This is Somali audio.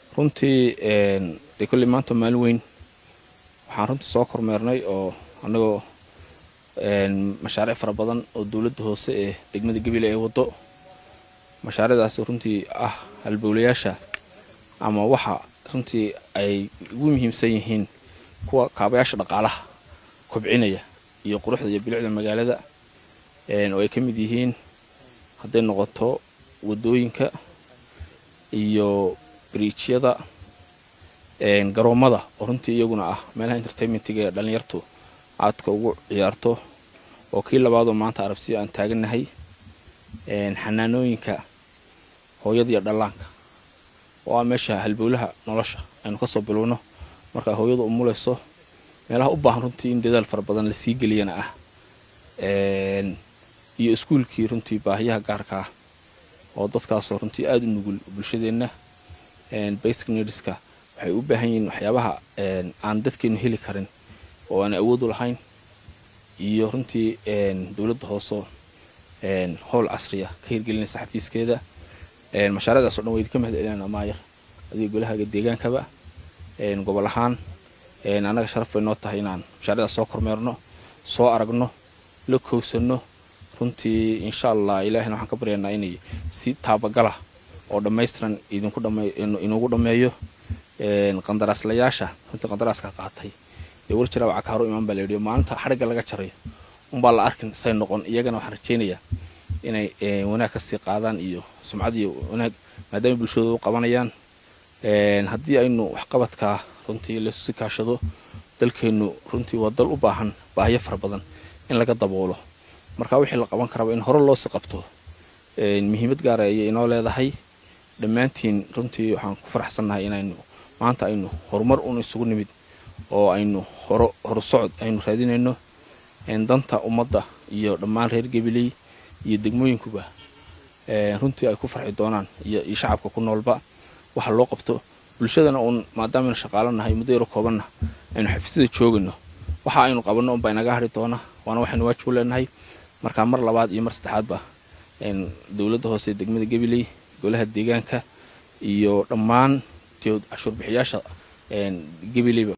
runtii dee kolley maanta maalin weyn waxaan runtii soo kormeernay oo annagoo mashaariic fara badan oo dowladda hoose ee degmada gabiley ay waddo mashaariicdaasi runtii ah halbowlayaasha ama waxa runtii ay ugu muhiimsan yihiin kuwa kaabayaasha dhaqaalaha kobcinaya iyo quruxda iyo bilicda magaalada oo ay ka mid yihiin hadday noqoto waddooyinka iyo biriijyada garoommada oo runtii iyaguna ah meelaha entertainmentiga ee dhallinyartu aadka ugu ciyaarto oo kii labaadoo maanta arabsiyo aan taagannahay xanaanooyinka hooyada iyo dhallaanka oo ah meesha halbowlaha nolosha aynu kasoo bilowno markaa hooyadu umulayso meelaha u baahan runtii in dadaal fara badan lasii geliyana ah iyo iskuulkii runtii baahiyaha gaarka ah oo dadkaasoo runtii aada u nugul bulshadeenna basic needska waxay u baahan yihiin waxyaabaha aan dadkeenu heli karin oo aan awood u lahayn iyo runtii dowladda hooseo howl casriya ka hirgelinaysa xafiiskeeda mashaariicdaas o dhan wayd ka mahad celinana maayar adiga golahaaga deegaankaba gobol ahaan annaga sharaf bay noo tahay inaan mashaariicdaas soo kormeerno soo aragno la kowsanno runtii insha allah ilaahina waxaan ka baryaynaa inay si taabagala oo dhammaystiran idinku inugu dhammeeyo qandaraaslayaasha runtii qandaraaska qaatay dee war jiraaba cakaaro imaan baa layidhi maalinta xadhigga laga jarayo unbaa la arkin say noqon iyagana waxaan rajaynayaa inay wanaag kasii qaadaan iyo sumcad iyo wanaag maadaama bulshadooda u qabanayaan haddii aynu waxqabadkaa runtii laysusi kaashado dalkeennu runtii waa dal u baahan baahiyo fara badan in laga daboolo marka wixii la qaban karaba in hore loosii qabto muhiimad gaara ayay inoo leedahay dhammaantiin runtii waxaan ku faraxsannahay inaynu maanta aynu horumar un isugu nimid oo aynu horo horusocod aynu raadinayno danta ummadda iyo dhammaan reer gabiley iyo degmooyinkuba runtii ay ku farxi doonaan iyo shacabka ku noolba waxa loo qabto bulshadana uun maadaamaaynu shaqaalanahay muddo yaro koobanna aynu xafiisyada joogayno waxa aynu qabanno unbaa inaga hadhi doona waana waxaynu waajib u leenahay markaa mar labaad iyo mar saddexaadba dowladda hoose ee degmada gabiley golaha deegaanka iyo dhammaan cashuur bixiyaasha gabileyba